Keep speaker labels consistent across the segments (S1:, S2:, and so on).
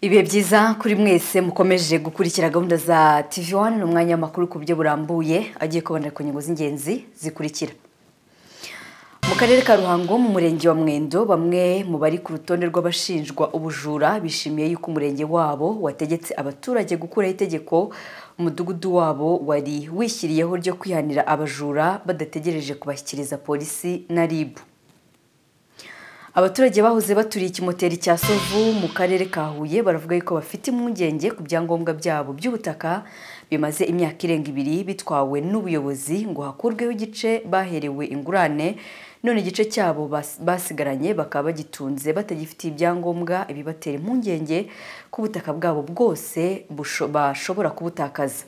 S1: ibihe byiza kuri mwese mukomeje gukurikira gahunda za tv wani ni umwanya w'amakuru ku buryo burambuye agiye kubonera ku nyungu z'ingenzi zikurikira mu karere ka ruhango mu murenge wa mwendo bamwe mu bari ku rutonde rw'abashinjwa ubujura bishimiye yuko umurenge wabo wategetse abaturage gukuraho itegeko umudugudu wabo wari wishyiriyeho ryo kwihanira abajura badategereje kubashyikiriza polisi na ribu abaturage bahoze baturiye ikimoteri cya sovu mu karere ka huye baravuga yuko bafite impungenge ku byangombwa byabo by'ubutaka bimaze imyaka irenga ibiri bitwawe n'ubuyobozi ngo hakurweho igice baherewe ingurane none igice cyabo basigaranye bakaba bagitunze batagifitiye ibyangombwa ibibatera impungenge ko ubutaka bwabo bwose bashobora kubutakaza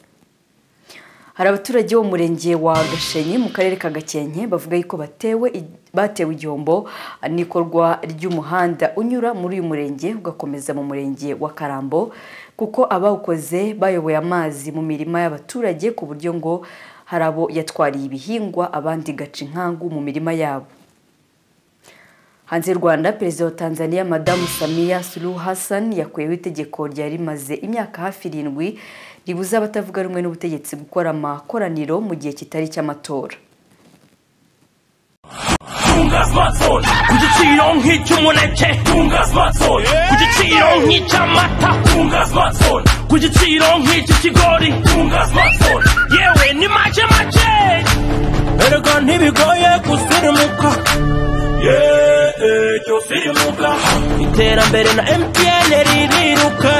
S1: hari abaturage bo mu murenge wa gashenyi mu karere ka gakenke bavuga yuko batewe batewe igihombo n'ikorwa ry'umuhanda unyura muri uyu murenge ugakomeza mu murenge wa karambo kuko abawukoze bayoboye amazi mu mirima y'abaturage ku buryo ngo hari abo yatwariye ibihingwa abandi gaca inkangu mu mirima yabo hanze y'u rwanda perezida wa tanzania madamu samiya suluhu hassan yakuyeho itegeko ryari rimaze imyaka hafi irindwi ribuza abatavuga rumwe n'ubutegetsi gukora amakoraniro mu gihe kitari cy'amatora
S2: ku giciro nk'icy'umuneke ku giciro nk'icy'amata ku giciro nk'icy'ikigori yewe ni make make erega ntibigoye gusirimuka yeee cyose irimuka iterambere na emutiyene ririruka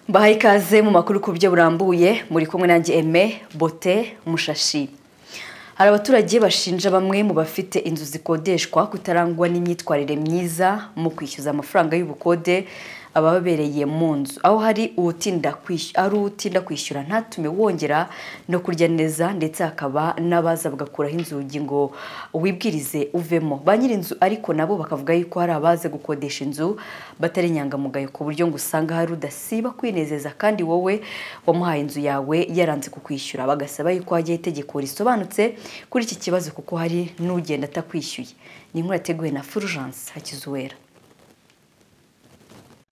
S1: mbahaye ikaze mu makuru ku buryo burambuye muri kumwe nanjye eme bote mushashi hari abaturage bashinja bamwe mu bafite inzu zikodeshwa kutarangwa n'imyitwarire myiza mu kwishyuza amafaranga y'ubukode ababereye mu nzu aho hari uwutinda kwishyura ntatume wongera no kurya neza ndetse hakaba n'abaza bagakuraho inzugi ngo wibwirize uvemo ba nyir'inzu ariko nabo bakavuga yuko hari abaza gukodesha inzu batari inyangamugayo ku buryo ngo usanga hari udasiba kwinezeza kandi wowe wamuhaye inzu yawe yaranze kukwishyura bagasaba yuko hajyaho itegeko risobanutse kuri iki kibazo kuko hari n'ugenda atakwishyuye ni inkuru yateguwe na Fulgence Hakizuwera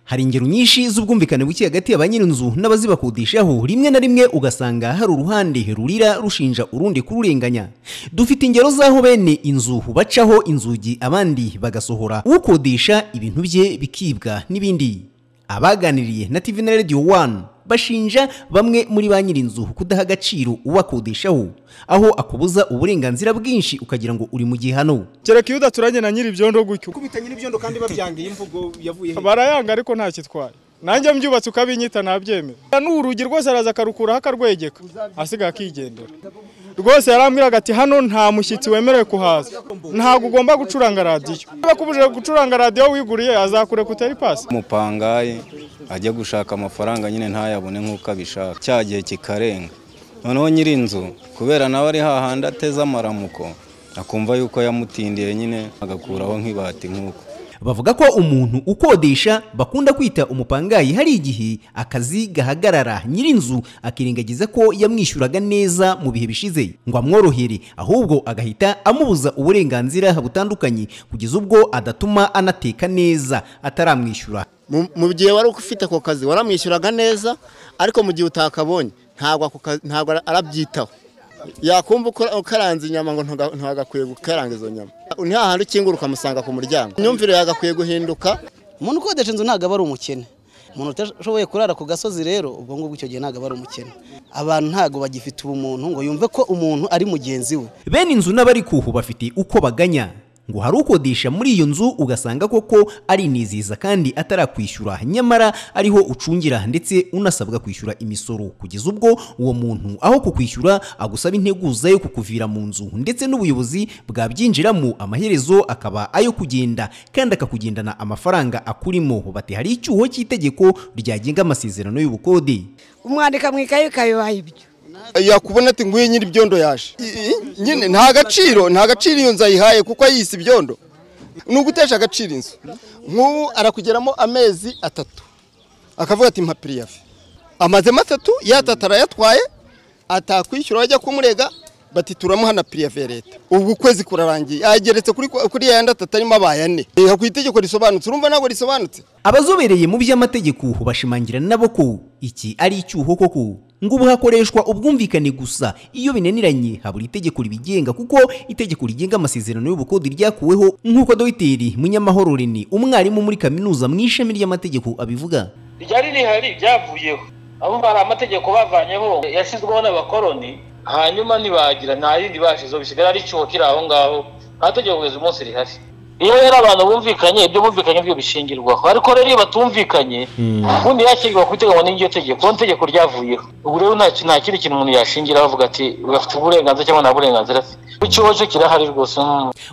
S3: hari ingero nyinshi z'ubwumvikane buke hagati ya ba nyir'inzu n'abazibakodeshaho rimwe na rimwe ugasanga hari uruhande rurira rushinja urundi kururenganya dufite ingero z'aho bene inzu bacaho inzugi abandi bagasohora ukodesha ibintu bye bikibwa n'ibindi abaganiriye na TV na Radio 1 bashinja bamwe muri ba nyir'inzu kudaha agaciro ubakodeshaho aho akubuza uburenganzira bwinshi ukagira ngo uri mu gihano
S4: kereka iyo udaturanye na nyir'ibyondo gutyo
S5: kubita nyir'ibyondo kandi babyangiye imvugo yavuye
S4: barayanga ariko nta kitwaye nanjye mbyubatse ukabinyita ntabyemera n'urugi rwose araza akarukuraho akarwegeka asigaye akigendera rwose yarambwiraga ati hano nta mushyitsi wemerewe kuhaza ntabwo ugomba gucuranga radiyo niba kubuje gucuranga radiyo wiguriye azakureka utari pasi
S6: umupangayi ajya gushaka amafaranga nyine ntayabone nk'uko abishaka cya gihe kikarenga noneho nyir'inzu kubera nawe ari hahandi ateze amaramuko akumva yuko yamutindiye nyine agakuraho nk'ibati nk'uko
S3: bavuga ko umuntu ukodesha bakunda kwita umupangayi hari igihe akazi gahagarara nyir'inzu akirengagiza ko yamwishyuraga neza mu bihe bishize ngo amworohere ahubwo agahita amubuza uburenganzira butandukanye kugeza ubwo adatuma anateka neza ataramwishyura
S7: mu gihe wari ufite ako kazi waramwishyuraga neza ariko mu gihe utakabonye ntabwo arabyitaho yakumva ukaranze inyama ngo ntagakwiye gukaranga izo nyama ni hahandi ukingura ukamusanga ku muryango imyumvire yagakwiye guhinduka
S8: umuntu ukodesha inzu ntabwo aba ari umukene umuntu utashoboye kurara ku gasozi rero ubwo ngubwo icyo gihe ntabwo aba ari umukene abantu ntabwo bagifite ubumuntu ngo yumve ko umuntu ari mugenzi we
S3: bene inzu n'abari kuhu bafite uko baganya ngo hari ukodesha muri iyo nzu ugasanga koko ariniziza kandi atarakwishyura nyamara ariho ucungira ndetse unasabwa kwishyura imisoro kugeza ubwo uwo muntu aho kukwishyura agusaba integuza yo kukuvira mu nzu ndetse n'ubuyobozi bwabyinjiramo amaherezo akaba ayo kugenda kandi akakugendana amafaranga akurimo bati hari icyuho cy'itegeko ryagenga amasezerano y'ubukode
S9: umwandika mu ikayi ukabibaha ibyo
S10: yakubona ati nguye nyiri ibyondo yaje nyine nta gaciro nta gaciro iyo nzu ayihaye kuko ayise ibyondo ni ugutesha agaciro inzu nk'ubu arakugeramo amezi atatu akavuga ati mpapiriyafi amazemo atatu y'atatu arayatwaye atakwishyura ajya kumurega bati turamuha na pirive leta ubu ukwezi kurarangiye ageretse kuri kuri ya yandi atatu arimo abaye ane reka ku itegeko risobanutse urumva ntabwo risobanutse
S3: abazobereye mu by'amategeko bashimangira nabo ko iki ari icyuho koko ngo ubu hakoreshwa ubwumvikane gusa iyo binaniranye habura itegeko ribigenga kuko itegeko rigenga amasezerano y'ubukode ryakuweho nk'uko dogiteri munyamahoro René umwarimu muri kaminuza mu ishami ry'amategeko abivuga
S11: ryari rihari byavuyeho aho hari amategeko bavanyeho yashyizweho n'abakoroni hanyuma ntibagira nta yindi bashizeho bisigara ari icyuho kiri aho ngaho nta tegeko kugeza umunsi rihari iyo rero abantu bumvikanye ibyo bumvikanye byo bishingirwaho ariko rero iyo batumvikanye ubundi yakingirwa ku itegeko n'iryo tegeko ni itegeko ryavuyeho ubu rero nta kindi kintu umuntu yashingiraho avuga ati bafite uburenganzira cyangwa nta burenganzira afite icyuho cyo kirahari rwose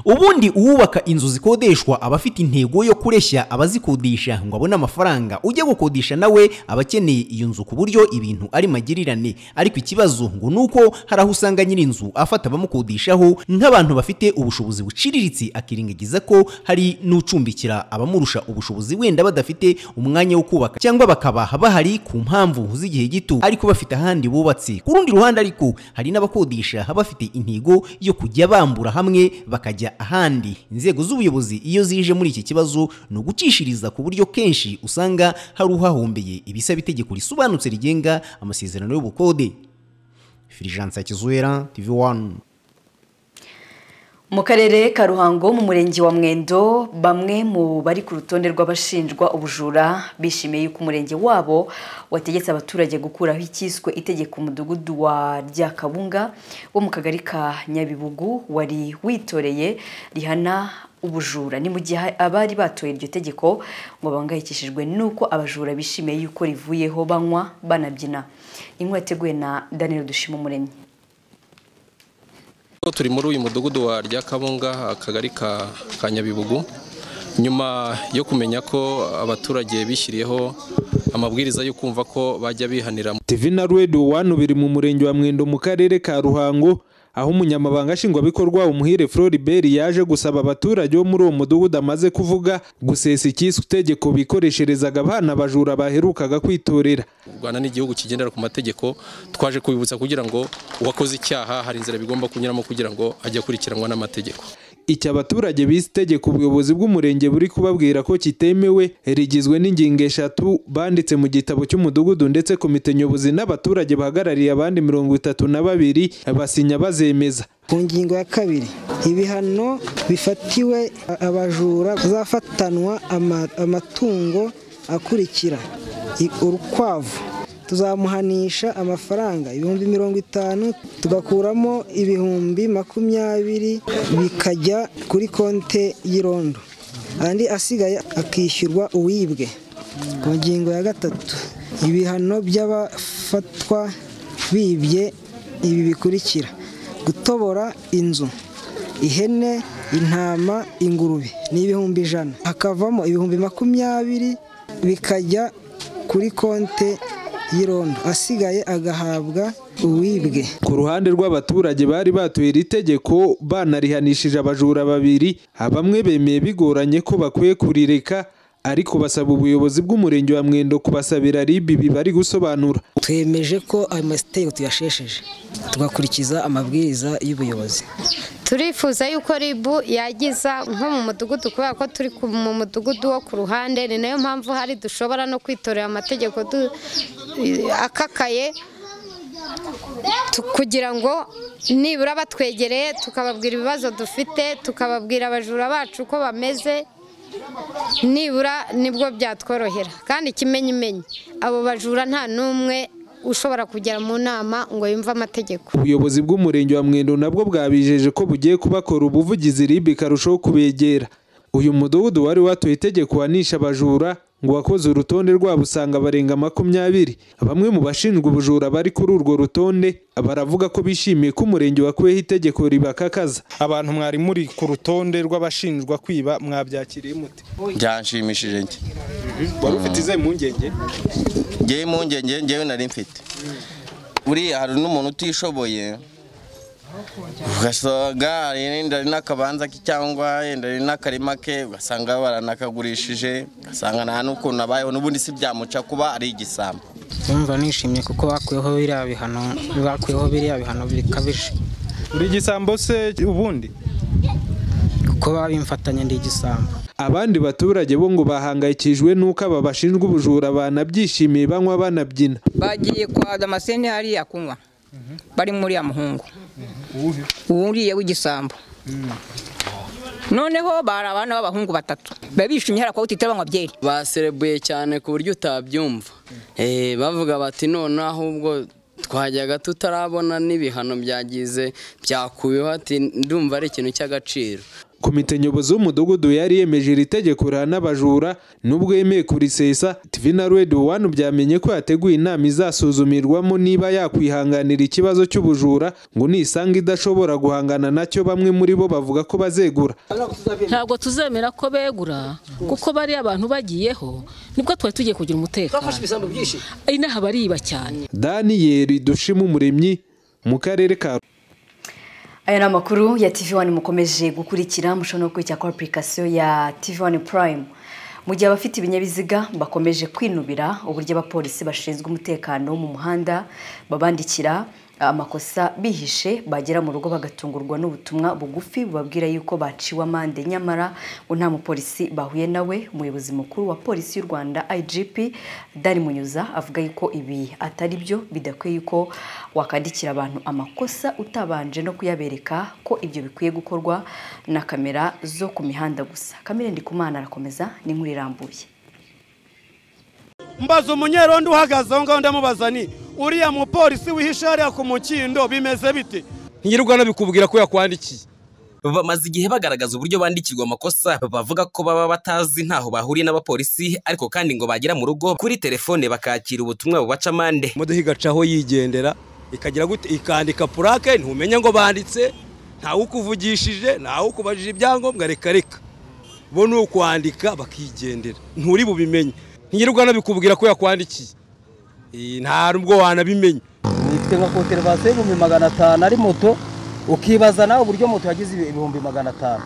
S3: ubundi uwubaka inzu zikodeshwa aba afite intego yo kureshya abazikodesha ngo abone amafaranga ujya gukodesha nawe aba akeneye iyo nzu ku buryo ibintu ari magirirane ariko ikibazo ngo ni uko hari aho usanga nyir'inzu afata abamukodeshaho nk'abantu bafite ubushobozi buciriritse akirengagiza ko hari n'ucumbikira abamurusha ubushobozi wenda badafite umwanya wo kubaka cyangwa bakaba bahari ku mpamvu z'igihe gito ariko bafite ahandi bubatse ku rundi ruhande ariko hari n'abakodesha bafite intego yo kujya bambura hamwe bakajya ahandi inzego z'ubuyobozi iyo zije muri iki kibazo ni ugucishiriza ku buryo kenshi usanga hari uhahombeye ibisaba itegeko risobanutse rigenga amasezerano y'ubukode firijanse kizuwera tv wani
S1: mu karere ka ruhango mu murenge wa mwendo bamwe mu bari ku rutonde rw'abashinjwa ubujura bishimiye yuko umurenge wabo wategetse abaturage gukuraho icyiswe itegeko umudugudu wa ryakabunga wo mu kagari ka nyabibugu wari witoreye rihana ubujura ni mu gihe abari batoye iryo tegeko ngo bahangayikishijwe n'uko abajura bishimiye yuko rivuyeho banywa banabyina inkuru yateguwe na daniel dushima umuremyi
S12: turi muri uyu mudugudu wa ryakabunga akagari ka nyabibugu nyuma yo kumenya ko abaturage bishyiriyeho amabwiriza yo kumva ko bajya bihanira
S13: divina redu wanu biri mu murenge wa mwendo mu karere ka ruhango aho umunyamabanga nshingwabikorwa umuhire floribert yaje gusaba abaturage bo muri uwo mudugudu amaze kuvuga gusesa icyiswe itegeko bikoresherezaga abana abajura baherukaga kwitorera
S12: u rwanda ni igihugu kigendera ku mategeko twaje kubibutsa kugira ngo uwakoze icyaha hari inzira bigomba kunyuramo kugira ngo ajye akurikiranwa n'amategeko
S13: iki abaturage bise itegeko ubuyobozi bw'umurenge buri kubabwira ko kitemewe rigizwe n'ingingo eshatu banditse mu gitabo cy'umudugudu ndetse komite nyobozi n'abaturage bahagarariye abandi mirongo itatu na babiri basinya bazemeza
S14: ku ngingo ya kabiri ibihano bifatiwe abajura tuzafatanwa amatungo akurikira urukwavu tuzamuhanisha amafaranga ibihumbi mirongo itanu tugakuramo ibihumbi makumyabiri bikajya kuri konte y'irondo andi asigaye akishyurwa uwibwe ku ngingo ya gatatu ibihano by'abafatwa bibye ibi bikurikira gutobora inzu ihene intama ingurube ni ibihumbi ijana hakavamo ibihumbi makumyabiri bikajya kuri konte y'irondo asigaye agahabwa uwibwe
S13: ku ruhande rw'abaturage bari batuye iri tegeko banarihanishije abajura babiri bamwe bemeye bigoranye ko bakwiye kurireka ariko basaba ubuyobozi bw'umurenge wa mwendo kubasabira ribi ibi bari gusobanura
S14: twemeje ko ayo masitego tuyashesheje tugakurikiza amabwiriza y'ubuyobozi
S15: turifuza yuko ribu yagiza nko mu mudugudu kubera ko turi mu mudugudu wo ku ruhande ni nayo mpamvu hari dushobora no kwitorera amategeko akakaye kugira ngo nibura batwegereye tukababwira ibibazo dufite tukababwira abajura bacu uko bameze nibura nibwo byatworohera kandi ikimenyimenyi abo bajura nta n'umwe ushobora kugera mu nama ngo yumve amategeko
S13: ubuyobozi bw'umurenge wa mwendo nabwo bwabijeje ko bugiye kubakora ubuvugizi ribi ikarushaho kubegera uyu mudugudu wari watoye itegeko wanisha abajura ngo wakoze urutonde rwabo usanga barenga makumyabiri bamwe mu bashinzwe ubujura bari kuri urwo rutonde baravuga ko bishimiye ko umurenge wakuyeho itegeko ribakakaza
S16: abantu mwari muri ku rutonde rw'abashinjwa kwiba mwabyakiriye mute
S17: byanshimishije njye
S16: wari ufite izihe mpungenge
S17: ngewe impungenge ngewe nari mfite buriya hari n'umuntu utishoboye ugasanga yenda ari n'akabanza ke cyangwa yenda ari n'akarima ke ugasanga baranakagurishije ugasanga nta n'ukuntu abayeho n'ubundi si byamuca kuba ari igisambo
S18: ndumva nishimye kuko bakuyeho biriya bihano biriya bihano bikabije
S13: uri igisambo se ubundi
S14: kuko baba bimfatanya ndi igisambo
S13: abandi baturage bo ngo bahangayikijwe n'uko aba bashinjwa ubujura banabyishimiye banywa banabyina
S19: bagiye kwa damascene hariya kunywa bari muri ya muhungu uwuriye w'igisambo noneho bari abana b'abahungu batatu biba bishimye hari akawuti banywa byeri
S20: baserebuye cyane ku buryo utabyumva Eh, bavuga bati none ahubwo twajyaga tutarabona n'ibihano byagize byakubiho ati ndumva ari ikintu cy'agaciro
S13: komite nyobozi w'umudugudu yari yemeje iri tegeko rihana abajura nubwo yemeye kurisesa tv na radio one byamenye ko yateguye inama izasuzumirwamo niba yakwihanganira ikibazo cy'ubujura ngo nisanga idashobora guhangana nacyo bamwe muri bo bavuga ko bazegura
S21: ntabwo tuzemera ko begura kuko bariya abantu bagiyeho nibwo twari tugiye kugira umutekano inaha bariba cyane
S13: daniyeli dushima umuremyi mu karere ka
S1: aya ni amakuru ya tv wani mukomeje gukurikira mushobora no gukurikira kuri apurikasiyo ya tv wani purayime mu gihe abafite ibinyabiziga bakomeje kwinubira uburyo abapolisi bashinzwe umutekano mu muhanda babandikira amakosa bihishe bagera mu rugo bagatungurwa n'ubutumwa bugufi bubabwira yuko baciwe amande nyamara ngo nta mupolisi bahuye nawe umuyobozi mukuru wa polisi y'u rwanda igp dari munyuza avuga yuko ibi atari byo bidakwiye yuko wakandikira abantu amakosa utabanje no kuyabereka ko ibyo bikwiye gukorwa na kamera zo ku mihanda gusa kamera ndikumana arakomeza n'inkuru irambuye
S22: mbaza umunyerondo uhagaze aho ngaho ndamubaza ni uriya mupolisi wihishe hariya ku mukindo bimeze bite
S23: ntiyirirwa nabikubwira ko yakwandikiye bamaze igihe bagaragaza uburyo bandikirwa amakosa bavuga ko baba batazi ntaho bahuriye n'abapolisi ariko kandi ngo bagera mu rugo kuri telefone bakakira ubutumwa bubaca amande imodoka igacaho yigendera ikagira gute ikandika purake ntumenya ngo banditse ntawe ukuvugishije ntawe ukubajije ibyangombwa reka reka bo ni ukwandika bakigendera nturi bubimenye ntiyirirwa nabikubwira ko yakwandikiye nta nubwo wanabimenya
S24: ifite nka koterivasiyo y'ibihumbi magana atanu ari moto ukibaza nawe uburyo moto yagize ibihumbi magana atanu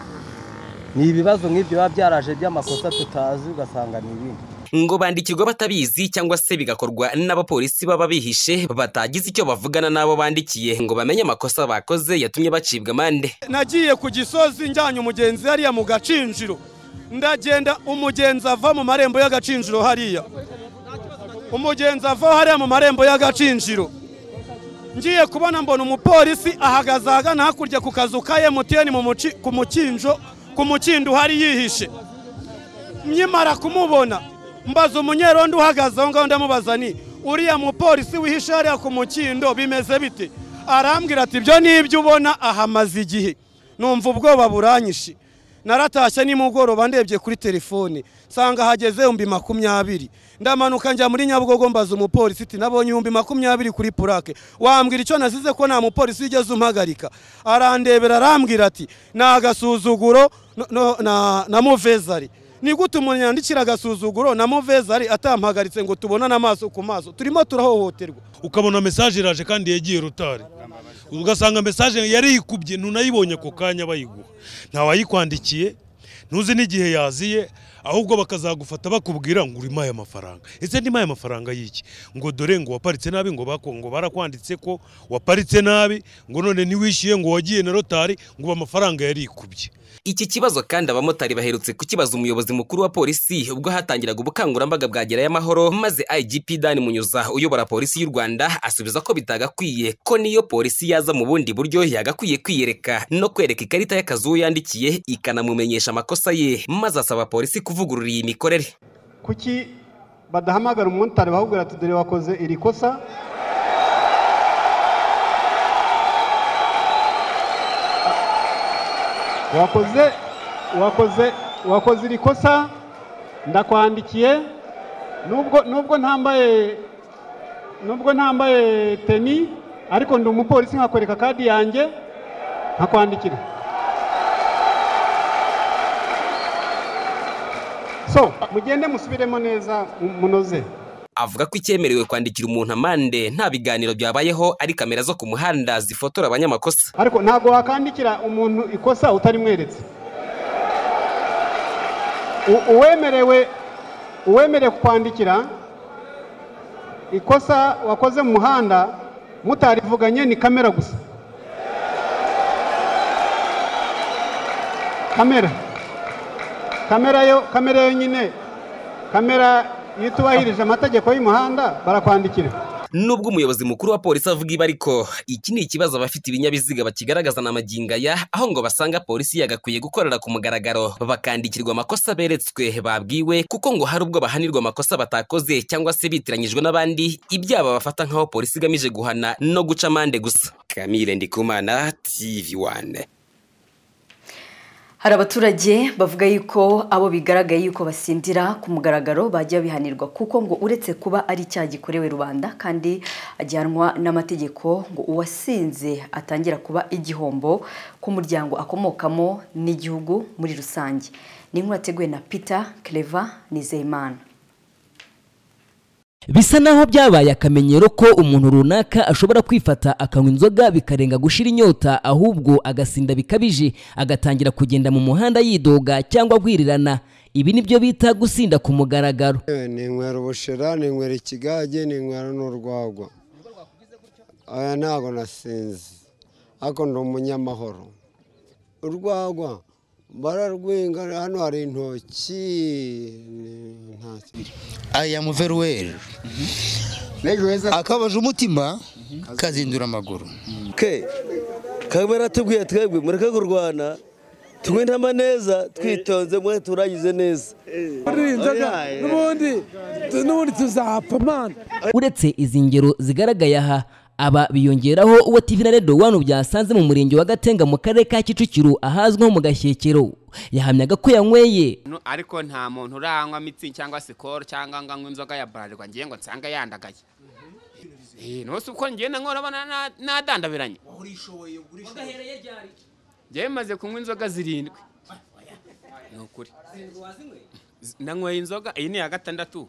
S24: ni ibibazo nk'ibyo biba byaraje by'amakosa tutazi ugasanga ni ibindi
S23: ngo bandikirwa batabizi cyangwa se bigakorwa n'abapolisi baba bihishe batagize icyo bavugana n'abo bandikiye ngo bamenye amakosa bakoze yatumye bacibwa amande
S22: nagiye ku gisozi njyanye umugenzi hariya mu gacinjiro ndagenda umugenzi ava mu marembo y'agacinjiro hariya umugenzi ava hariya mu marembo y'agacinjiro ngiye kubona mbona umupolisi ahagaze ahagana hakurya ku kazu ka emutiyeni ku mukinjo ku mukindo uhari yihishe nyimara kumubona mbaza umunyerondo uhagaze aho ngaho ndamubaza ni uriya mupolisi wihishe hariya ku mukindo bimeze bite arambwira ati ibyo ni ibyo ubona ahamaze igihe numva ubwoba buranyishe naratashye nimugoroba ndebye kuri telefone nsanga hageze ibihumbi makumyabiri ndamanuka njya muri nyabugogo mbaza umupolisi iti nabonye ibihumbi makumyabiri kuri purake wambwira icyo nasize ko nta mupolisi ugeze umpagarika arandebera arambwira ati ni agasuzuguro no- no- na- na muvezari ni gute umuntu yandikira agasuzuguro na muvezari atampagaritse ngo tubonane amaso ku maso turimo turahohoterwa
S25: ukabona mesaje iraje kandi yagiye rutari ugasanga mesaje yari yikubye ntunayibonye ako kanya bayiguha ntawayikwandikiye ntuzi n'igihe yaziye ahubwo bakazagufata bakubwira ngo urimo aya mafaranga ese ndimo aya mafaranga y'iki ngo dore ngo waparitse nabi ngo bako- ngo barakwanditse ko waparitse nabi ngo none ntiwishyuye ngo wagiye na rotari ngo amafaranga yari yikubye
S23: iki kibazo kandi abamotari baherutse kukibaza umuyobozi mukuru wa polisi ubwo hatangiraga ubukangurambaga bwa gerayo amahoro maze igp dani munyuza uyobora polisi y'u rwanda asubiza ko bitagakwiye ko niyo polisi yaza mu bundi buryo yagakwiye kwiyereka no kwereka ikarita y'akazi uwo yandikiye ikanamumenyesha amakosa ye maze asaba polisi kuvugurura iyi mikorere
S26: kuki badahamagara umumotari bahubwira ati dore wakoze iri kosa wakoze wakoze wakoze iri kosa ndakwandikiye nubwo nubwo ntambaye nubwo ntambaye teni ariko ndi umupolisi nkakwereka kadi yanjye nkakwandikira so mugende musubiremo neza mu- munoze
S23: avuga ko icyemerewe kwandikira umuntu amande nta biganiro byabayeho ari kamera zo ku muhanda zifotora abanyamakosa
S26: ariko ntabwo wakandikira umuntu ikosa utarimweretse U- uwemerewe uwemerewe kukwandikira ikosa wakoze mu muhanda mutarivuganye ni kamera gusa kamera kamera yo kamera yonyine kamera iyo utubahirije amategeko y'umuhanda barakwandikira
S23: nubwo umuyobozi mukuru wa polisi avuga ibi ariko iki ni ikibazo abafite ibinyabiziga bakigaragaza na magingo aya aho ngo basanga polisi yagakwiye gukorera ku mugaragaro bakandikirwa amakosa beretswe babwiwe kuko ngo hari ubwo bahanirwa amakosa batakoze cyangwa se bitiranyijwe n'abandi ibyaba bafata nk'aho polisi igamije guhana no guca amande gusa kamire ndikumana tv one
S1: hari abaturage bavuga yuko abo bigaragaye yuko basindira ku mugaragaro bajya bihanirwa kuko ngo uretse kuba ari icyaha gikorewe rubanda kandi ajyanwa n'amategeko ngo uwasinze atangira kuba igihombo ku muryango akomokamo n'igihugu muri rusange ni inkuru yateguwe na peter kereva nizeyimana
S2: bisa naho byabaye akamenyero ko umuntu runaka ashobora kwifata akanywa inzoga bikarenga gushira inyota ahubwo agasinda bikabije agatangira kugenda mu muhanda yidoga cyangwa agwirirana ibi nibyo bita gusinda ku mugaragaro
S4: Eh, ninywera ubushera ninywera ikigage ninywera n'urwagwa aya ntabwo nasinze ariko ndi umunyamahoro urwagwa bararwinga hano hari intoki ni- ntacyo
S5: aya muveruweri akabaje umutima kazindura amaguru
S6: ke kaba yaratubwiye twebwe mureke kurwana tunywe n'amaneza twitonze mwe turangize neza
S7: n'ubundi n'ubundi tuzapfa mwana
S2: uretse izi ngero zigaragaye aha aba biyongeraho uwo TV na Radio One byasanze mu murenge wa Gatenga mu karere ka Kicukiro ahazwi nko mu Gashyekero yahamyaga ko yanyweye
S27: No, ariko nta muntu uranywa mitsi cyangwa sikoro cyangwa ngo anywe inzoga ya bralirwa ngiye ngo nsange yandagaye Eh, ntose uko ngiye nanone abana na- nadandabiranye ngewe maze kunywa inzoga zirindwi ni ukuri Z- nanyweye inzoga iyi ni iya gatandatu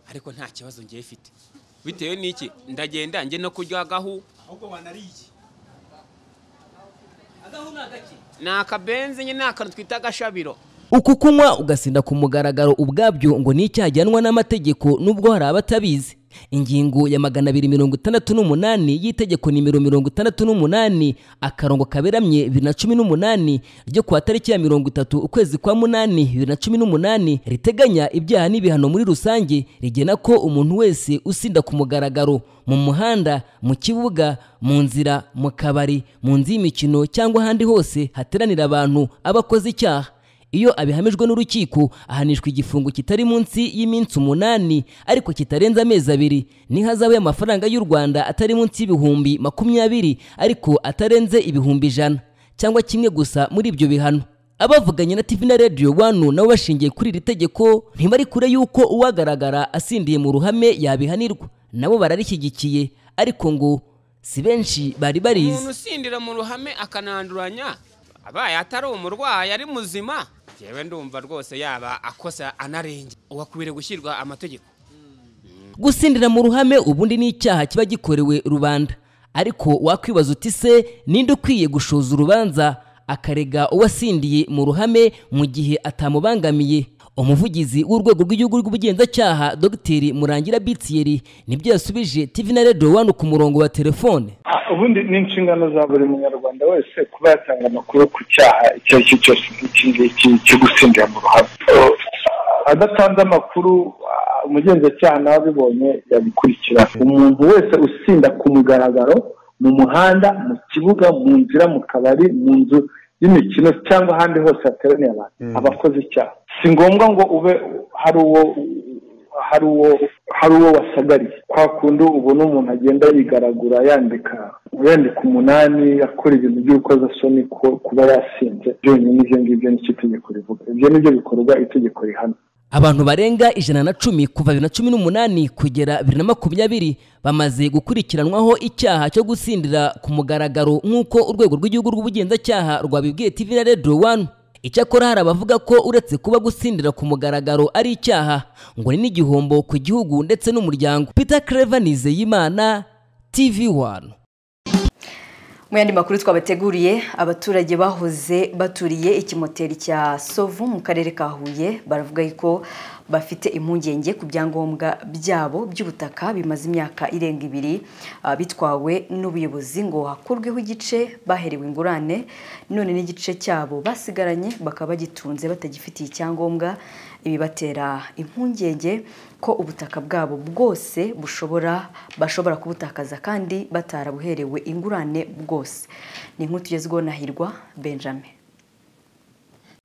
S27: ariko nta kibazo ngiye ifite bitewe n'iki ndagenda njye no kurya agahu
S28: ahubwo wanariye iki agahu ni agake
S27: ni akabenzi nyine ni akantu twita agashabiro
S2: uku kunywa ugasinda ku mugaragaro ubwabyo ngo ni icyaha gihanwa n'amategeko nubwo hari abatabizi ingingo ya magana abiri mirongo itandatu n'umunani y'itegeko nimero mirongo itandatu n'umunani akarongo kaberamye bibiri na cumi n'umunani ryo ku wa tariki ya mirongo itatu ukwezi kwa munani bibiri na cumi n'umunani riteganya ibyaha n'ibihano muri rusange rigena ko umuntu wese usinda ku mugaragaro mu muhanda mu kibuga mu nzira mu kabari mu nzu y'imikino cyangwa ahandi hose hateranira abantu aba akoze icyaha iyo abihamijwe n'urukiko ahanishwa igifungo kitari munsi y'iminsi umunani ariko kitarenze amezi abiri n'ihazabu y'amafaranga y'u rwanda atari munsi y'ibihumbi makumyabiri ariko atarenze ibihumbi ijana cyangwa kimwe gusa muri ibyo bihano abavuganye na tv na radio wanu nabo bashingiye kuri iri tegeko ntibari kure y'uko uwagaragara asindiye mu ruhame yabihanirwa nabo bararishyigikiye ariko ngo si benshi bari barizi
S27: umuntu usindira mu ruhame akananduranya abaye atari umurwayi ari muzima yewe ndumva rwose yaba akosa anarenge uwakwiriye gushyirwa amategeko
S2: gusindira mu ruhame ubundi ni icyaha kiba gikorewe rubanda ariko wakwibaza uti se ninde ukwiye gushoza urubanza akarega uwasindiye mu ruhame mu gihe atamubangamiye umuvugizi w'urwego rw'igihugu rw'ubugenzacyaha dogiteri murangira bitiyeri nibyo yasubije tv na radio wani ku murongo wa telefone
S29: ubundi ni inshingano za buri munyarwanda wese kuba yatanga amakuru ku cyaha icyo ari cyo cyose nk'iki ngiki cyo gusindira mu ruhame So, adatanze amakuru ah, umugenzacyaha nawe abibonye yabikurikirana umuntu wese usinda ku mugaragaro mu muhanda mu kibuga mu nzira mu kabari mu nzu y'imikino cyangwa ahandi hose hateraniye abantu abakoze icyaha si ngombwa ngo ube hari uwo hari uwo hari uwo wasagariye kwa kundi ubona umuntu agenda yigaragura yandika yandika umunani akora ibintu by'urukozasoni ko- kuba yasinze byonyine ibyo ngibyo nicyo itegeko rivuga ibyo nibyo bikorwa itegeko rihana
S2: abantu barenga ijana na cumi kuva bibiri na cumi n'umunani kugera bibiri na makumyabiri bamaze gukurikiranwaho icyaha cyo gusindira ku mugaragaro nk'uko urwego rw'igihugu rw'ubugenzacyaha rwabibwiye tv na radio one icyakora hari abavuga ko uretse kuba gusindira ku mugaragaro ari icyaha ngo ni n'igihombo ku gihugu ndetse n'umuryango peter claver nizeyimana tv one
S1: mu yandi makuru twabateguriye abaturage bahoze baturiye ikimoteri cya sovu mu karere ka huye baravuga ko bafite impungenge ku byangombwa byabo by'ubutaka bimaze imyaka irenga ibiri ah, bitwawe n'ubuyobozi ngo hakurweho igice baherewe ingurane none n'igice cyabo basigaranye bakaba bagitunze batagifitiye icyangombwa ibi batera impungenge ko ubutaka bwabo bwose bushobora bashobora kubutakaza kandi batarabuherewe ingurane bwose ni inkuru tugezweho na hirwa benjamin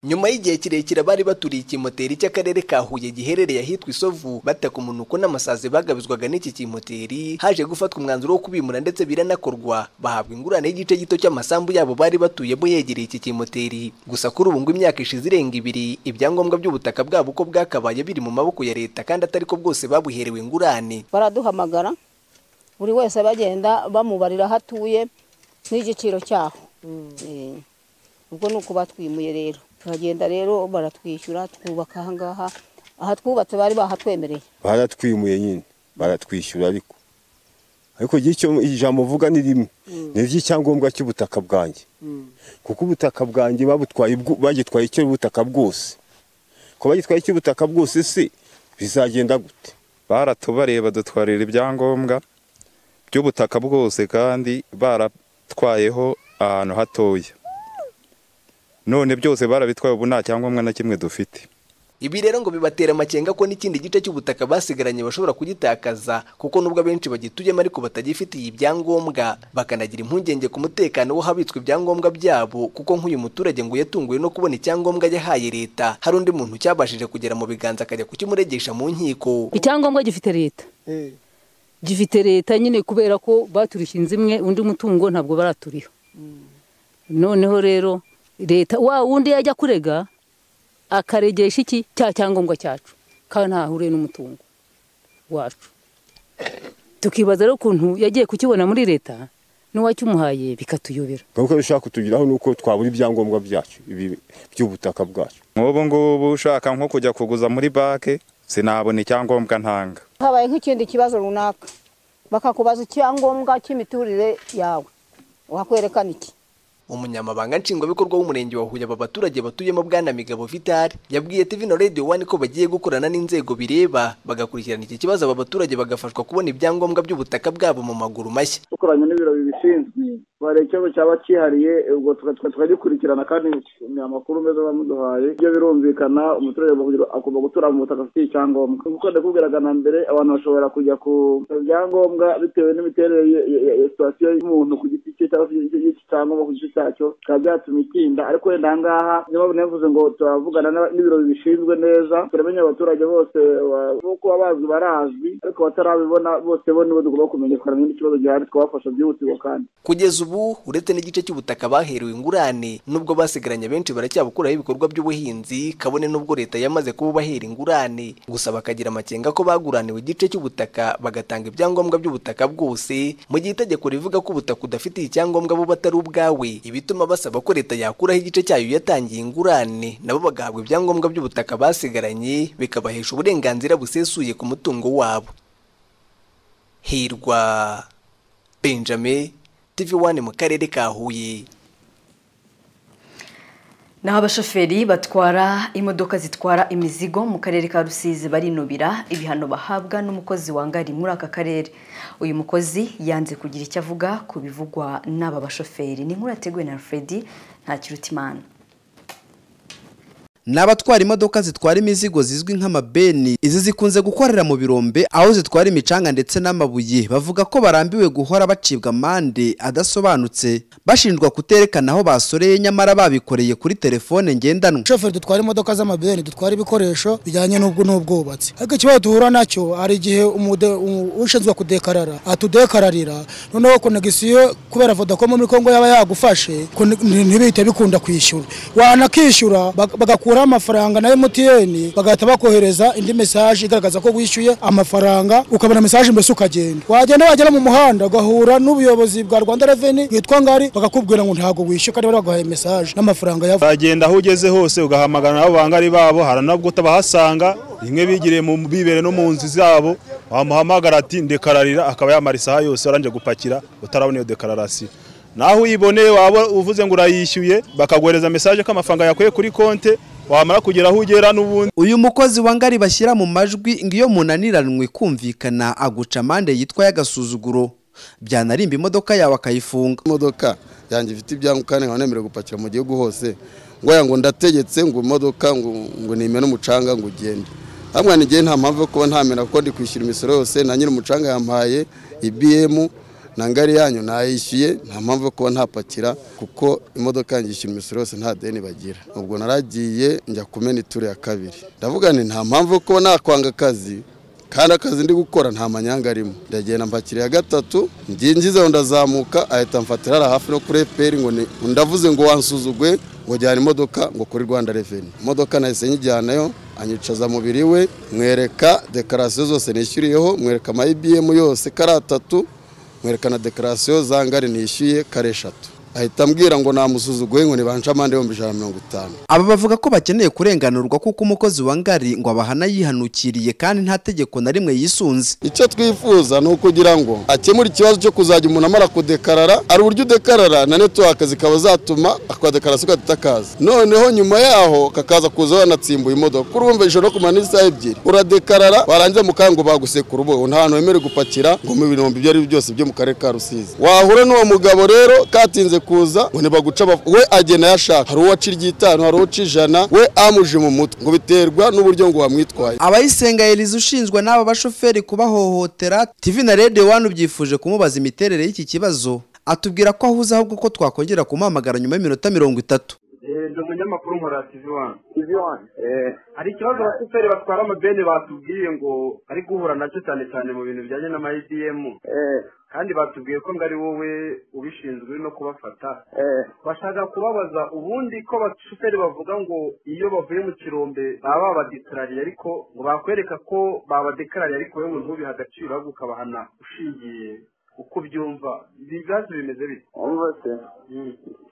S30: nyuma y'igihe kirekire bari baturiye ikimoteri cy'akarere ka huye giherereye ahitwa isovu bataka umunuko n'amasazi bagabizwaga n'iki kimoteri haje gufatwa umwanzuro wo kubimura ndetse biranakorwa bahabwa ingurane y'igice gito cy'amasambu yabo bari batuyemo yegereye iki kimoteri gusa kuri ubu ngo imyaka ishize irenga ibiri ibyangombwa by'ubutaka bwabo uko bwakabaye biri mu maboko ya leta kandi atari ko bwose babuherewe ingurane
S8: baraduhamagara buri wese bagenda bamubarira aho atuye n'igiciro cyaho Eh, ubwo ni uko batwimuye rero turagenda rero baratwishyura twubaka aha ngaha aha twubatse bari bahatwemereye
S9: baratwimuye nyine baratwishyura ariko ariko njye icyo ijambo mvuga ni rimwe ni iry'icyangombwa cy'ubutaka bwanjye kuko ubutaka bwanjye babutwaye bwu- bagitwaye icy'ubutaka bwose ko bagitwaye icy'ubutaka bwose se bizagenda gute
S31: baratubareye badutwarira ibyangombwa by'ubutaka bwose kandi baratwayeho ahantu hatoya none byose barabitwaye ubu nta cyangombwa na kimwe dufite
S30: ibi rero ngo bibatera amakenga ko n'ikindi gice cy'ubutaka basigaranye bashobora kugitakaza kuko nubwo abenshi bagituyemo ariko batagifitiye ibyangombwa bakanagira impungenge ku mutekano w'ahabitswe ibyangombwa byabo kuko nk'uyu muturage ngo yatunguwe no kubona icyangombwa yahaye leta hari undi muntu cyabashije kugera mu biganza akajya kukimuregesha mu nkiko
S32: icyangombwa gifite leta gifite leta nyine kubera ko baturushye inzu imwe undi mutungo ntabwo baraturiho noneho rero leta wa wundi yajya kurega akaregesha iki cya cyangombwa cyacu kandi ntaho ahuriye n'umutungo wacu tukibaza rero ukuntu yagiye kukibona muri leta n'uwakimuhaye bikatuyobera
S9: kuko bishaka kutugiraho ni uko twabura ibyangombwa byacu ibi by'ubutaka bwacu
S31: nk'ubu ngubu ushaka nko kujya kuguza muri banki sinabona icyangombwa ntanga
S8: habaye nk'ikindi kibazo runaka bakakubaza icyangombwa cy'imiturire yawe wakwerekana iki
S30: umunyamabanga nshingwabikorwa w'umurenge wa huye aba baturage batuyemo bwana migabo vital yabwiye tv na radio one ko bagiye gukorana n'inzego bireba bagakurikirana iki kibazo aba baturage bagafashwa kubona ibyangombwa by'ubutaka bwabo mu maguru mashya
S33: dukoranye n'ibiro bibishinzwe hari ikibazo cyaba cyihariye ubwo tuka- tukagikurikirana kandi amakuru meza bamuduhaye ibyo birumvikana umuturage agomba- agomba gutura mu butaka afitiye icyangombwa kuko ndakubwiraga na mbere abantu bashobora kujya ku byangombwa bitewe n'imiterere ye- ye- ye- ya situwasiyo y'umuntu ku giti cye cyangwa se iki- iki cyangombwa ku gice cyacyo bikaba byatuma itinda ariko wenda aha ngaha niyo mpamvu navuze ngo turavugana n'aba- n'ibiro bibishinzwe neza turamenya abaturage bose ba- bo kuba bazwi barazwi ariko abatarabibona bose bo nibo tugomba kumenyekana n'indi kibazo gihari twabafasha byihutirwa kandi
S30: kugeza ubu uretse n'igice cy'ubutaka baherewe ingurane nubwo basigaranye benshi baracyabukuraho ibikorwa by'ubuhinzi kabone n'ubwo leta yamaze kububahera ingurane gusa bakagira amakenga ko baguraniwe igice cy'ubutaka bagatanga ibyangombwa by'ubutaka bwose mu gihe itegeko rivuga ko ubutaka udafitiye icyangombwa bo batari ubwawe ibituma basaba ko leta yakuraho igice cyayo yatangiye ingurane nabo bagahabwa ibyangombwa by'ubutaka basigaranye bikabahesha uburenganzira busesuye ku mutungo wabo hirwa benjamin TV1 mu karere ka Huye.
S1: naho abashoferi batwara imodoka zitwara imizigo mu karere ka rusizi barinubira ibihano bahabwa n'umukozi wangari muri aka karere uyu mukozi yanze kugira icyo avuga ku bivugwa n'aba bashoferi ni inkuru yateguwe na fredi ntakirutimana
S34: ni abatwara imodoka zitwara imizigo zizwi nk'amabeni izi zikunze gukorera mu birombe aho zitwara imicanga ndetse n'amabuye bavuga ko barambiwe guhora bacibwa amande adasobanutse bashinjwa kuterekana aho basoreye nyamara babikoreye kuri telefone ngendanwa
S28: shoferi dutwara imodoka z'amabeni dutwara ibikoresho bijyanye n'ubwo n'ubwubatsi ariko ikibazo duhura nacyo hari igihe umude- umu- ushinzwe kudekarara atudekararira noneho konegisiyo kubera vodacom muri kongo yaba yagufashe kone- ntibihite bikunda kwishyura wanakishyura bag- bagakuraho amafaranga na emutiyeni bagahita bakohereza indi mesaje igaragaza ko wishyuye amafaranga ukabona mesaje mbese ukagenda wagenda wagera mu muhanda ugahura n'ubuyobozi bwa rwanda reveni bwitwa ngari bakakubwira ngo ntabwo wishyuye kandi bari baguhaye mesaje n'amafaranga yavuye
S35: uragenda aho ugeze hose ugahamagana nabo bangari babo hari nabwo utabahasanga rimwe bigiriye mu bibere no mu nzu zabo wamuhamagara ati ndekararira akaba yamara isaha yose waranje gupakira utarabona iyo dekararasi naho uyiboneye waba uvuze ngo urayishyuye bakaguhereza mesaje ko amafaranga yakuye kuri konte wamara kugera aho ugera n'ubundi
S34: uyu mukozi wa ngari bashyira mu majwi ngo iyo munaniranwe kumvikana aguca amande yitwa y'agasuzuguro byanarimba imodoka yawe akayifunga
S36: imodoka yanjye ifite ibyangombwa kandi nkaba nemerewe gupakira mu gihugu hose ngo aya ngo ndategetse ngo imodoka ngo ngo nimene umucanga ngo ugende hamwe n'igihe nta mpamvu yo kuba ntamera kuko ndi kwishyura imisoro yose na nyiri umucanga yampaye ibiyemu na ngari yanyu nayishyuye nta mpamvu yo kuba ntapakira kuko imodoka yanjye ishyura imisoro yose nta deni bagira ubwo naragiye njya kumena ituro ya kabiri ndavuga nti nta mpamvu yo kuba nakwanga akazi kandi akazi ndi gukora nta manyanga arimo ndagenda mpakira iya gatatu ngingize aho ndazamuka ahita mfatira hariya hafi no kuri efuperi ngo ni ndavuze ngo wansuzugwe ngo jyana imodoka ngo kuri rwanda reveni imodoka nahise nyijyanayo anyicaza mubiri we mwereka dekarasiyo zose nishyuriyeho mwereka ama ibiyemu yose kari atatu mwereka na dekarasiyo za ngari nishyuye kare eshatu ahita ambwira ngo namusuzuguye ngo nibanca amande ibihumbi ijana na mirongo itanu
S34: aba bavuga ko bakeneye kurenganurwa kuko umukozi wa ngari ngo abahana yihanukiriye kandi nta tegeko na rimwe yisunze
S36: icyo twifuza ni ukugira ngo akemure ikibazo cyo kuzajya umuntu amara kudekarara hari uburyo udekarara na netiwaka zikaba zatuma akadekarasiyo katakaza noneho nyuma yaho kakaza kuza yanatsimbuye imodoka kuri urumva ijoro kumara n'isaha ebyiri uradekarara warangiza mu kango bagusekura ubu nta hantu wemerewe gupakira ngo mu binombe ibyo ari byo byose byo mu karere ka rusizi wahura n'uwo mugabo rero katinze kuza ngo ntibaguca we agena yashaka hari uwo aca iry'itanu hari uwo aca ijana we amuje mu mutwe ngo biterwa n'uburyo ngo wamwitwaye
S34: abayisenga elize ushinzwa n'aba bashoferi kubahohotera tv na radio wani byifuje kumubaza imiterere y'iki kibazo atubwira ko ahuze ahubwo ko twakongera kumuhamagara nyuma y'iminota mirongo itatu
S37: ndi umunyamakuru nkora tivi wani tivi wani hari ikibazo abashoferi batwara amabeni batubwiye ngo ari guhura nacyo cyane cyane mu bintu bijyanye n'ama idiyemu kandi batubwiye ko ngo ari wowe ubishinzwe no kubafata bashaka kubabaza ubundi ko abashoferi bavuga ngo iyo bavuye mu kirombe baba babadikarariye ariko ngo bakwereka ko babadekarariye ariko wowe ngo ntubihe agaciro ahubwo ukabahana ushingiye uko byumva ibibazo bimeze bite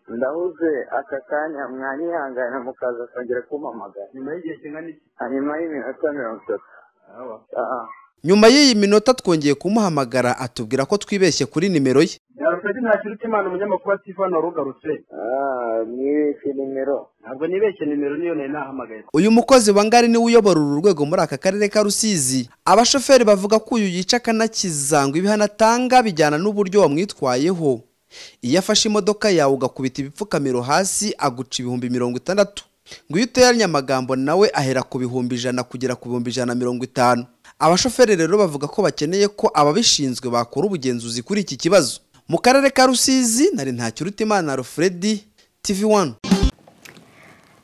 S33: se ndahuze aka kanya mwanyihangana mukaza kongera kumpamagara
S37: nyuma y'igihe kingana iki
S33: nyuma y'iminota mirongo itatu
S34: nyuma y'iyi minota twongeye kumuhamagara atubwira ko twibeshye kuri nimero ye
S37: yarufite nta kintu cy'imana umunyamakuru ati hano warugarutse
S33: nibeshye nimero
S37: ntabwo nibeshye nimero niyo nari nahamagaye
S34: uyu mukozi wa ngari niwe uyobora uru rwego muri aka karere ka rusizi abashoferi bavuga ko uyu yica akanakiza ngo ibihano atanga bijyana n'uburyo wamwitwayeho iyo afashe imodoka yawe ugakubita ibipfukamiro hasi aguca ibihumbi mirongo itandatu ngo iyo uteranye amagambo nawe ahera ku bihumbi ijana kugera ku bihumbi ijana na mirongo itanu abashoferi rero bavuga ko bakeneye ko ababishinzwe bakora ubugenzuzi kuri iki kibazo mu karere ka rusizi nari ntakirutimana rufredi tv wani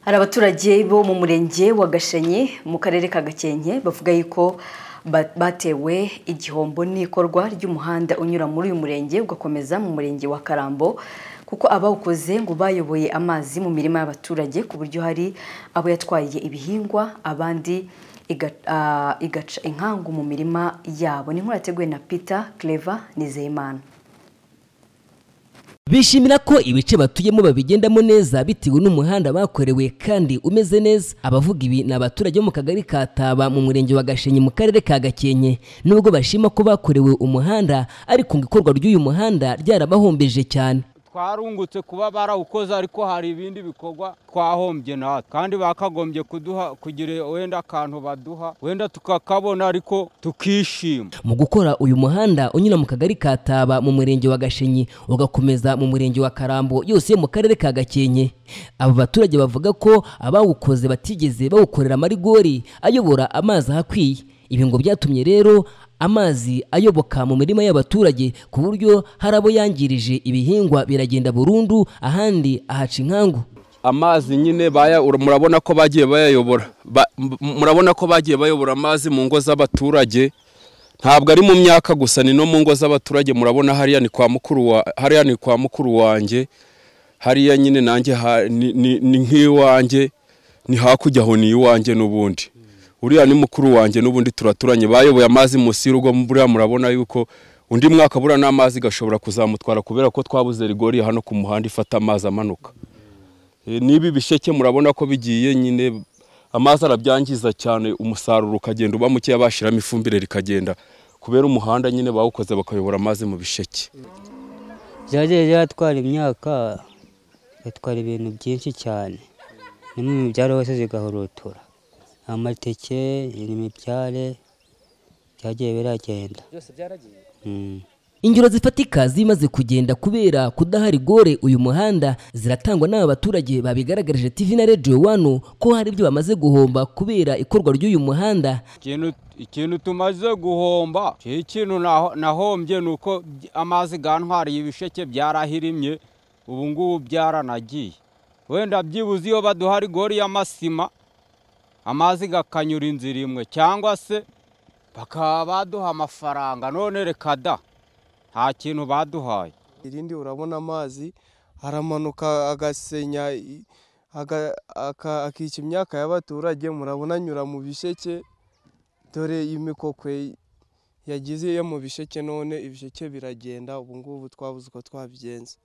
S1: hari abaturage bo mu murenge wa gashenye mu karere ka gakenke bavuga yuko batewe igihombo n'ikorwa ry'umuhanda unyura muri uyu murenge ugakomeza mu murenge wa karambo kuko abawukoze ngo bayoboye amazi mu mirima y'abaturage ku buryo hari abo yatwaye ibihingwa abandi igaca inkangu mu mirima yabo ni nkurateguwe na peter clever nizeyimana
S2: bishimira ko ibice batuyemo babigendamo neza bitewe n'umuhanda bakorewe kandi umeze neza abavuga ibi ni abaturage bo mu kagari ka taba mu murenge wa gashenye mu karere ka gakenke nubwo bashima ko bakorewe umuhanda ariko ngo ikorwa ry'uyu muhanda ryarabahombeje cyane
S38: twarungutse kuba barawukoze ariko hari ibindi bikorwa twahombye natwe kandi bakagombye kuduha kugira wenda akantu baduha wenda tukakabona ariko tukishima
S2: mu gukora uyu muhanda unyura mu kagari ka taba mu murenge wa gashenyi ugakomeza mu murenge wa karambo yose mu karere ka gakenke aba baturage bavuga ko abawukoze batigeze bawukorera amarigori ayobora amazi ahakwiye ibi ngo byatumye rero amazi ayoboka mu mirima y'abaturage ku buryo hari abo yangirije ibihingwa biragenda burundu ahandi ahaca inkangu
S19: amazi nyine murabona ko bagiye bayayobora murabona ko bagiye bayobora amazi mu ngo z'abaturage ntabwo ari mu myaka gusa ni no mu ngo z'abaturage murabona hariya ni kwa mukuru hariya ni kwa mukuru wanjye hariya nyine nanjye ni nk'iwanjye ni hakurya aho ni iwanjye n'ubundi uriya ni mukuru wanjye n'ubundi turaturanye bayoboye amazi munsi y'urugo buriya murabona yuko undi mwaka buriya n'amazi gashobora kuzamutwara kubera ko twabuze rigori hano ku muhanda ifata amazi amanuka n'ibi bisheke murabona ko bigiye nyine amazi arabyangiza cyane umusaruro ukagenda uba mukeya bashyiramo ifumbire rikagenda kubera umuhanda nyine bawukoze bakayobora amazi mu bisheke
S39: byagiye byatwara imyaka batwara ibintu byinshi cyane
S4: no mu mibyare hose zigahorotora amateke imibyare byagiye biragenda
S2: byose byaragiye
S4: Mm.
S2: ingero zifatika zimaze kugenda kubera kudahari gore uyu muhanda ziratangwa n'aba baturage babigaragarije TV na Radio wano ko hari ibyo bamaze guhomba kubera ikorwa ry'uyu muhanda
S38: ikintu ikintu tumaze guhomba cyo ikintu naho- nahombye ni uko by- amazi gantwariye ibisheke byarahirimye ubu ngubu byaranagiye wenda byibuze iyo baduha rigori y'amasima amazi gakanyura inzira imwe cyangwa se bakaba baduha amafaranga none reka da nta kintu baduhaye
S5: irindi urabona amazi aramanuka agasenya i- aga- aka- akica imyaka y'abaturage murabona anyura mu bisheke dore imikokwe yagize yo mu bisheke none ibisheke biragenda ubu ngubu twabuze uko twabigenza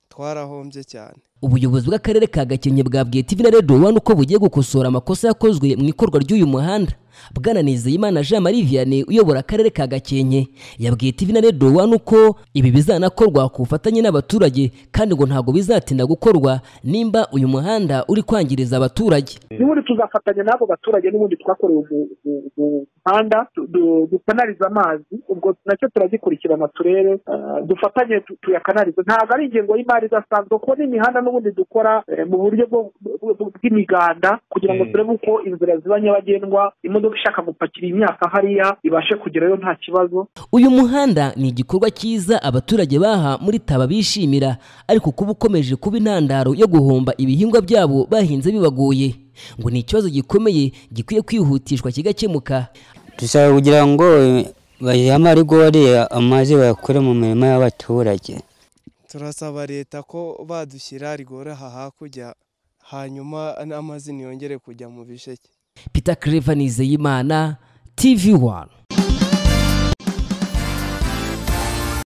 S5: twarahombye cyane
S2: ubuyobozi bw'akarere ka Gakenke bwabwiye TV na Radio wano ko bugiye gukosora amakosa yakozwe mu ikorwa ry'uyu muhanda Bwana Nizeyimana Jean Marie Vianney uyobora akarere ka Gakenke yabwiye TV na Radio wano ko ibi bizanakorwa ku bufatanye n'abaturage kandi ngo ntago bizatinda gukorwa nimba uyu muhanda uri kwangiriza abaturage
S20: n'ubundi tuzafatanya n'abo baturage n'ubundi twakorewe umu- umu- umu- umuhanda du- du- dukanarize amazi ubwo nacyo turagikurikirana turebe ah, dufatanye tu- tuyakanarize ntabwo ari ingengo y'imari idasanzwe kuko n'imihanda n'ubundi dukora eh, mu buryo bwo- bwo- bwo- bw'imiganda kugira ngo turebe uko inzira ziba nyabagendwa imodoka ishaka gupakira imyaka hariya ibashe kugerayo nta kibazo
S2: uyu muhanda ni igikorwa cyiza abaturage baha muri taba bishimira ariko kuba ukomeje kuba intandaro yo guhomba ibihingwa byabo bahinze bibagoye ngo ni ikibazo gikomeye gikwiye kwihutishwa kigakemuka
S4: dushaka kugira ngo bayihe amarigori amazi bayakure mu mirima y'abaturage
S5: turasaba leta ko badushyira rigore aha hakurya hanyuma n'amazi ntiyongere kujya mu bisheke
S2: peter clever nizeyimana tv one